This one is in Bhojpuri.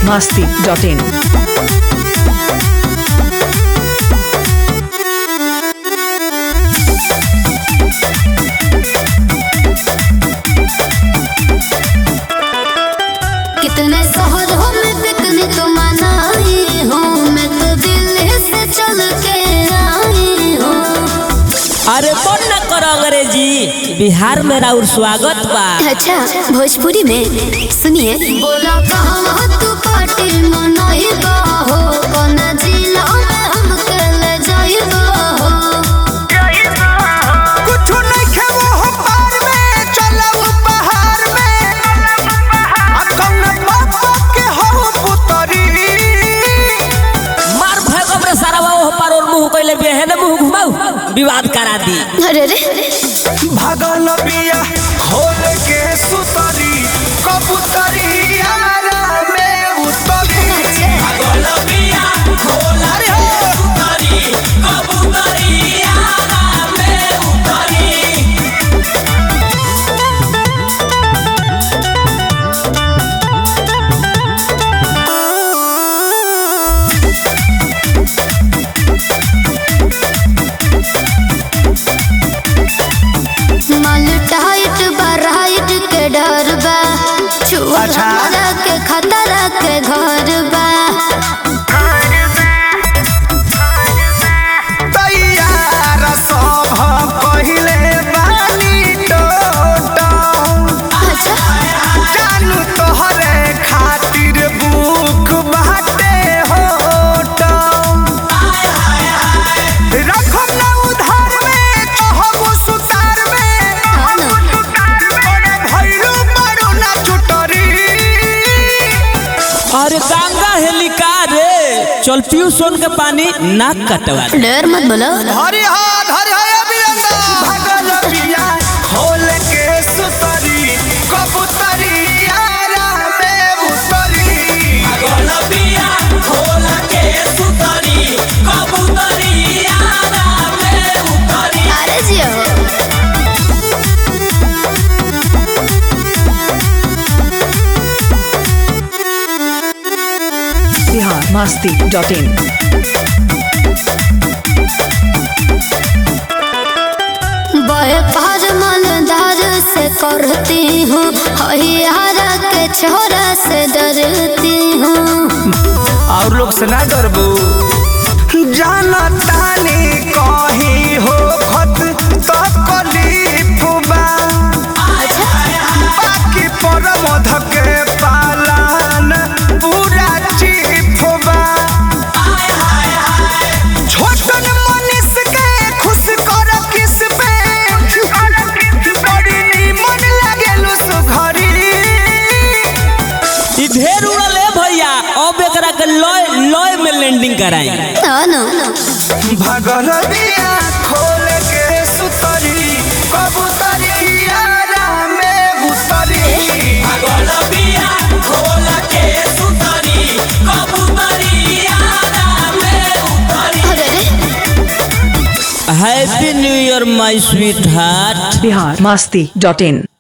masti.in. कितने शहरों में पिकनिक मनाई हूँ मैं तो दिल्ली से चल के आई हूँ अरे कौन न करो अंग्रेजी बिहार में राउर स्वागत बा अच्छा भोजपुरी में सुनिए बोला कहाँ तू पार्टी मनाई हो कौन जिला में हमके ले जाइबा हो कुछु नइखे वो पार में चलऊ पहाड़ में आ कौन बाबा के हो पुतरी मार भगम रे सारा वो पर और मुंह कइले बेहन मुंह घुमाऊ विवाद करा दी अरे रे भगल बिया खोल के सुतरी कबूतरी आरा में उतरी भगल बिया खोल रे हो माल टाइट बराइट के डर बा छुआ अच्छा। हमरा के खतरा के घर बा तैयार सब पहिले बानी टोटम अच्छा जानू तोहरे खातिर बुक बाटे होटम रखम ना उधार में कहबो सुतार में हाँ ना। ओरे भइलू बड़ू ना चुटरी अरे गंगा हेलिका रे चल पियो सोन के पानी नाक कटवा दे। डर मत बोलो हरि हाथ हरि हाय अभियंता भगल पिया खोल के सुतरी कबूतरी आरा में उतरी अरे जियो Bihar masti.in. बड़े पार मालदार से करती हूँ हरियारा के छोरा से डरती हूँ और लोग से ना डरबू जाना तानी कहीं हो खत तो कलीफ बा बाकी पर मध के पालन पूरा चीफ बा छोटन मनीष के खुश कर किस पे बड़ी नीमन लागेलु सुघरी ई ढेर उड़ल है भैया अब एकरा के लॉय लॉय में लैंडिंग कराई हाँ ना भगल बिया खोल के सुतरी कबूतरी आरा में उतरी अरे रे happy new year my sweetheart Bihar masti.in.